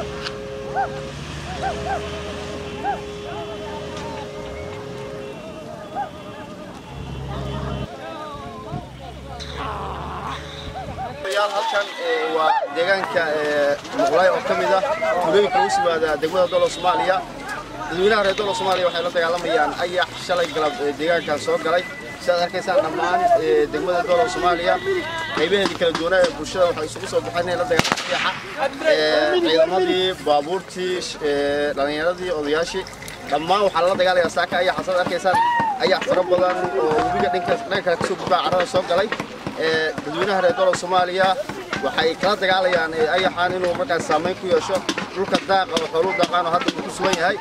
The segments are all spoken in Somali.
halkan waa deegaanka muqlaay oo ka mid ah tuulooyinka ugu simaada degmada dolo soomaaliya dadweynaha reer dolo soomaaliya waxay la dagaalamayaan ayax shalay galab deegaankan soo galay sidaad arkaysaan dhammaan degmada dolo soomaaliya qaybaheedii kala duwanaa ee bulshada waxay isugu soo baxeen inay la dagaalaan ayaxa ciidamadii baabuurtii dhallinyaradii odayaashii dhammaan waxaa lala dagaalayaa saaka ayaxa sidaad arkaysaan ayax fara badan oo webiga dhanka dhanka kale kasoo gudbaa carrada soo galay dadweynaha reer dolo soomaaliya waxay kala dagaalayaan ayaxaan inuu markaas saamayn ku yeesho dhulka daaqa oo xooluu daaqaan oo hadda uu ku sugan yahay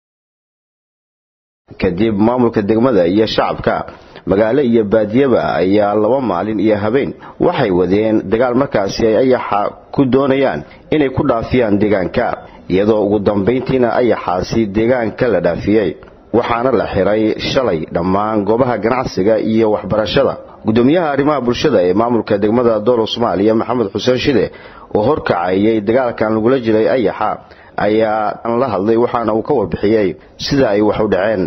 kadib maamulka degmada iyo shacabka magaalo iyo baadiyaba ayaa laba maalin iyo habeen waxay wadeen dagaal markaasi ay ayaxa ku doonayaan inay ku dhaafiyaan deegaanka iyadoo ugu dambayntiina ayaxaasi deegaanka la dhaafiyey waxaana la xiray shalay dhammaan goobaha ganacsiga iyo waxbarashada gudoomiyaha arrimaha bulshada ee maamulka degmada doolo soomaaliya maxamed xuseen shide oo horkacayay dagaalkan lagula jiray ayaxa ayaa la hadlay waxaana uu ka warbixiyey sida ay wax u dhaceen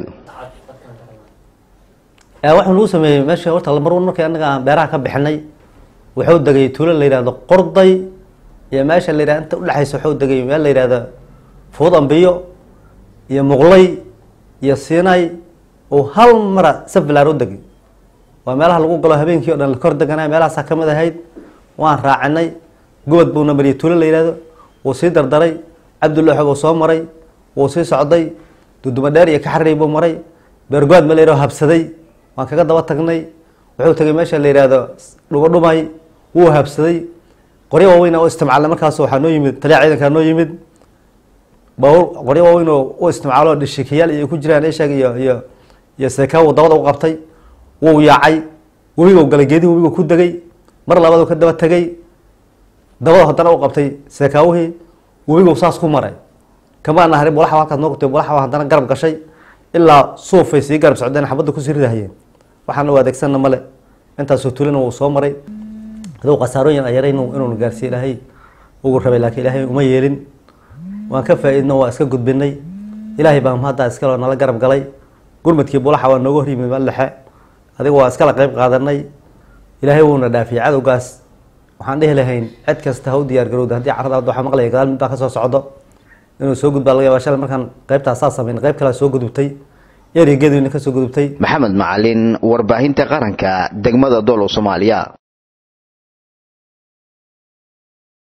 waxuu nagu sameeyey meesha horta mar markii anaga aan beeraha ka bixinay wuxuu degay tuulo la yidhahdo qorday iyo meesha la yidhahdo inta udhexaysa wuxuu degay meel la yidhahdo fuud ambiyo iyo muqlay iyo siinay oo hal mara safilaar u degay waa meelaha lagu galo habeenkii o dhan kor deganay meelahaasaa kamid ahayd waan raacinay gobod buuna mariyay tuulo la yihahdo wuu sii dardaray cabdullaxo buu soo maray wuu sii socday duduma dheer iyo kaxarey buu maray beergoad ma la yihahdo habsaday waan kaga daba tagnay wuxuu tegay meesha la yihahdo dhumadhumay wuu habsaday qoryo waaweyn oo istimcaalna markaas waxaa noo yimid taliya ciidankaa noo yimid baabuur qoryo waaweyn oo u isticmaalo dhishikiyaal iyo ku jiraan ishaag iyo iyo iyo seekaawu dabada u qabtay wuu yaacay webigu galay geedihi webigu ku degay mar labaadu ka daba tegay dabada haddana u qabtay seekaawihii webigu saas ku maray kamaana harin bulaxa halkaas noo qabtay bulaxa haddana garab gashay ilaa suufay sii garab socdeen xabadda kusii ridahayeen waxaana u adeegsanna male intaasoo tulina wuu soo maray aduu khasaarooyin ayara inuunu gaarsiiye ilaahay ugu rabay laakiin ilaahay uma yeelin waan ka faa-iidno waa iska gudbinay ilaahay baa mahaddaa iskaloo nala garab galay gurmadkii bulaxa waa nooga hor yimid mallexe adiga waa iskala qeyb qaadanay ilaahay wuuna dhaafiyey cadowgaas waxaan dhihi lahayn cid kasta ha u diyaar garowda haddii carada hadda waxaa maqlaya gadaal mid baa ka soo socdo inuu soo gudbaa laga yaba shalay markaan qeybtaas saa samayn qeyb kalea soo gudubtay erigeedu ina ka soo gudubtay maxamed macalin warbaahinta qaranka degmada doolo soomaaliya